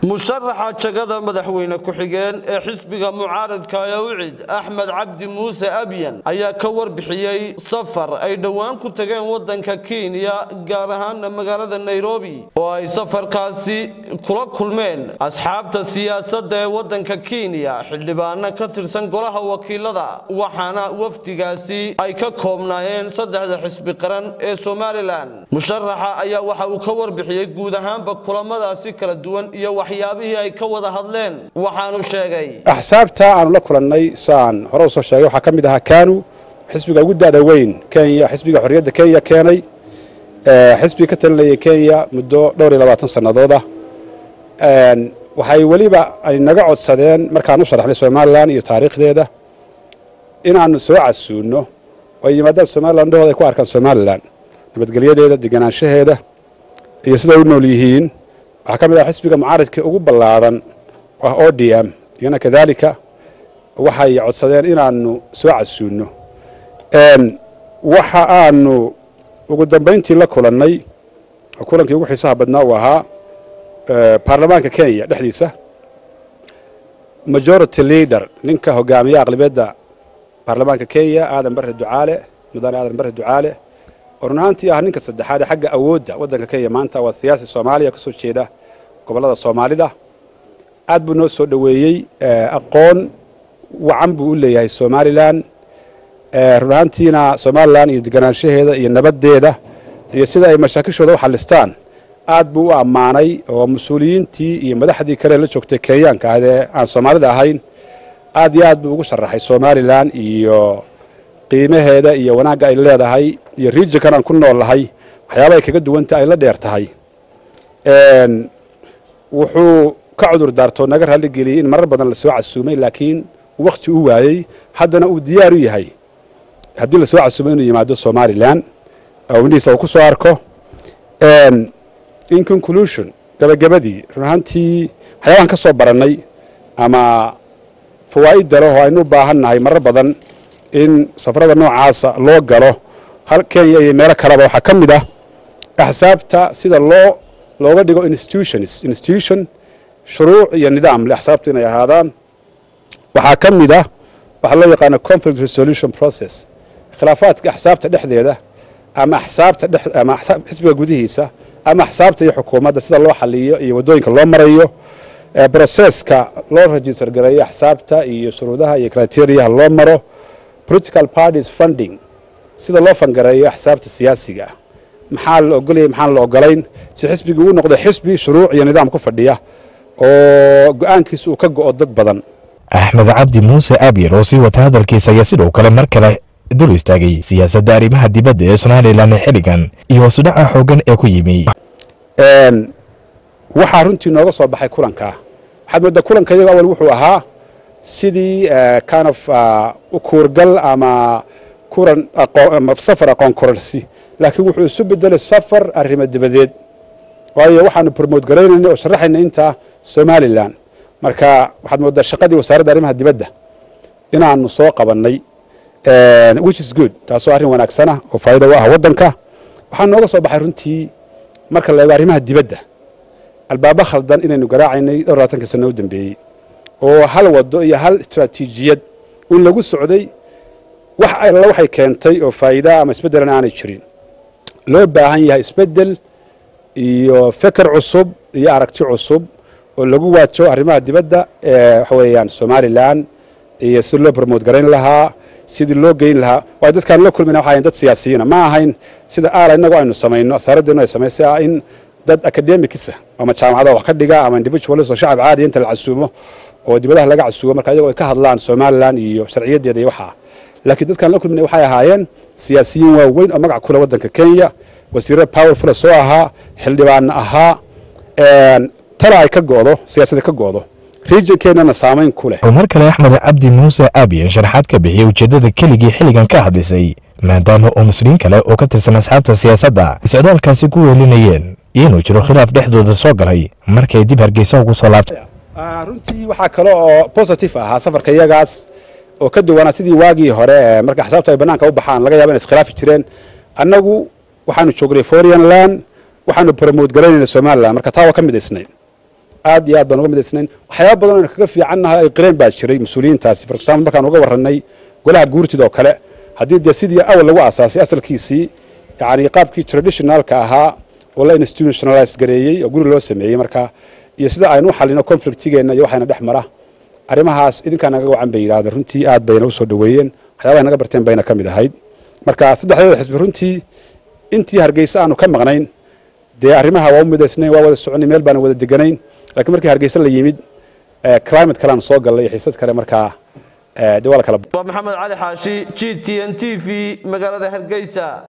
musharaxa jagada madaxweyne ku-xigeen ee xisbiga mucaaradka ee ucid axmed cabdi muuse abyan ayaa ka warbixiyey safar ay dhowaan ku tageen waddanka kenya gaar ahaana magaalada nairobi oo ay safarkaasi kula kulmeen asxaabta siyaasadda ee waddanka kenya xildhibaano ka tirsan golaha wakiilada waxaana wafdigaasi ay ka koobnaayeen saddexda xisbi qaran ee somalilan musharaxa ayaa waxa uu ka warbixiyey guud ahaanba kulamadaasi kala duwan iyo waxyaabihii ay ka wada hadleen waxaanu sheegay axsaabta aanu la kulannay saan hore usoo sheegay waxaa ka mid ahaa kanu xisbiga ugu da'da weyn kenya xisbiga xorriyadda kenya keenay xisbiga ka talinayay kenya muddo dhowr iyo labaatan sannadood ah waxay weliba ay naga codsadeen markaan u sharaxnay somalilan iyo taariikhdeeda inaannu soo casuunno oo ay yimaadaan somalilan dhahooda ay ku arkaan somalilan nabadgelyadeeda deganaanshaheeda iyo siday u nool yihiin waxaa ka mid ah xisbiga mucaaradka ugu ballaadhan ah o d m iyana kadaalika waxay codsadeen inaannu soo casuunno waxa aanu ugu dambayntii la kulannay oo kulankii ugu xiisaha badnaa uu ahaa baarlamaanka kenya dhexdiisa majority leader ninka hogaamiya aqlabiyadda baarlamaanka kenya aadan barre ducaale mudane aadan barre ducaale oo run ahaantii ah ninka saddexaad ee xagga awoodda waddanka kenya maanta waa siyaasi soomaaliya kasoo jeeda gobollada soomaalida aad buu noo soo dhoweeyey aqoon wacan buu u leeyahay somalilan run ahaantiina somalilan iyo deganaanshaheeda iyo nabaddeeda iyo sida ay mashaakishooda u xallistaan aad buu u ammaanay oo mas-uuliyiintii iyo madaxdii kale la joogtay kenyaanka ahd ee aan soomaalida ahayn aad iyo aad buu ugu sharaxay somalilan iyo qiimaheeda iyo wanaagga ay leedahay iyo regionkan aan ku nool lahay waxyaaba ay kaga duwanta ay la dheer tahay wuxuu ka cudur daartoo naga raalligeliyey in marar badan lasoo casuumay laakiin wakhti u waayey haddana uu diyaar u yahay haddii lasoo casuumay inuu yimaado somalilan oo indhihiisa uu ku soo arko in conclusion gabagabadii run ahaantii waxyaabahan ka soo barannay ama fawaa'idda leh oo aynu u baahan nahay marar badan in safarada noocaasa loo galo hal kenya iyo meelo kaleba waxaa ka mid ah axsaabta sida loo looga dhigo institutions institution shuruuc iyo nidaam le axsaabta inay ahaadaan waxaa ka mid ah waxaa loo yaqaano conflict resolution process khilaafaadka axsaabta dhexdeeda ama axsaabta dhex ama xisbiga gudihiisa ama axsaabta iyo xukuumadda sida loo xaliyo iyo waddooyinka loo marayo broseska loo register gareeyo axsaabta iyo shuruudaha iyo criteriaha loo maro political parties funding sida loo fangareeyo axsaabta siyaasiga ah maxaa la ogolayay maxaan la ogolayn si xisbigii uu noqdo xisbi shuruuc iyo nidaam ku fadhiya oo go-aankiisa uu ka go'o dad badan axmed cabdi muuse abyar oo sii wata hadalkiisa ayaa sidoo kale mar kale dul istaagay siyaasadda arrimaha dibadda ee somalilan ee xilligan iyo hoosudhaca xooggan ee ku yimi waxaa runtii nooga soo baxay kulankaa waxaad mooddaa kulanka iyago awal wuxuu ahaa sidii kind of u kuurgal ama kuran safar aqoon korarsi laakiin wuxuu isu bedelay safar arrimo dibadeed waayo waxaanu promote garaynayna oo sharaxayna intaa somalilan marka waxaad mooddaa shaqadii wasaaradda arrimaha dibadda inaanu soo qabannay which is good taasoo arrin wanaagsana oo faa'iida u ah waddanka waxaa nooga soo baxay runtii marka la eego arrimaha dibadda albaabo khaldan inaynu garaacaynay dhowr labaatanka sano u dambeeyey oo hal waddo iyo hal istraatiijiyad un lagu socday wax alla waxay keentay oo faa'iidaa ama isbeddelan aanay jirin loo baahan yahay isbeddel iyo feker cusub iyo aragti cusub oo lagu waajo arrimaha dibadda ee waxa weeyaan somalilan iyo si loo promote garayn lahaa sidii loo geyn lahaa waayo dadkaan la kulmayna waxay ahayn dad siyaasiyiina ma ahayn sida aala innagu aynu samayno asaaraddeenu ay samaysay ah in dad academicisa ama jaamacadaha wax ka dhiga ama individualis oo shacab caadiya inta la casuumo oo dibadaha laga casuumo marka iyagoo ay ka hadlaan somalilan iyo sharciyaddeeda iyo waxaa laakiin dadkaan la kulmayna waxay ahaayeen siyaasiyiin waaweyn oo magac kule waddanka kenya wasiirra powerfula soo ahaa xildhibaanna ahaa tala ay ka go'do siyaasadda ka go'do regionkeennana saamayn ku leh oo mar kale axmed cabdi muuse aabiyan sharaxaad ka bixiyey ujeeddada keligii xilligan ka hadlisay maadaama oo muslimiin kale oo ka tirsan asxaabta siyaasadda socdaalkaasi ku weelinayeen inuu jiro khilaaf dhexdooda soo galay markay dib hargeysa ugu soo laabtay runtii waxaa kale oo positive ahaa safarka iyagaas oo ka duwanaa sidii waagii hore ee marka axsaabta ay bannaanka u baxaan laga yaba inay iskhilaafi jireen annagu waxaanu joognay foreign land waxaanu promote garaynayna somaliland marka taa waa ka midaysnay aad iyo aad baan uga midaysnayn waxyaaba badan aynu kaga fiicannahay ay qireen baa jiray mas-uuliyiintaasi for example markaan uga warranay golaha guurtida oo kale haddii dee sidii awal lagu aasaasay asalkiisii yacni qaabkii traditionalka ahaa oo la institutionalize gareeyey oo guri loo sameeyey markaa iyo sida aynu u xallino conflictigeenna iyo waxayna dhex mara arrimahaas idinkaa naga wacan bay yidhahdeen runtii aad bayna u soo dhoweeyeen waxyaabahay naga barteen bayna ka mid ahayd marka saddexdeeda xisbi runtii intii hargeysa aanu ka maqnayn dee arrimaha waa u midaysnayn waa wada soconay meel baana wada deganayn laakiin markii hargeysa la yimid climate kalean soo gallay iyo xiisad kale markaa dee waa la kala waa maxamed cali xaashi g t n t v magaalada hargeysa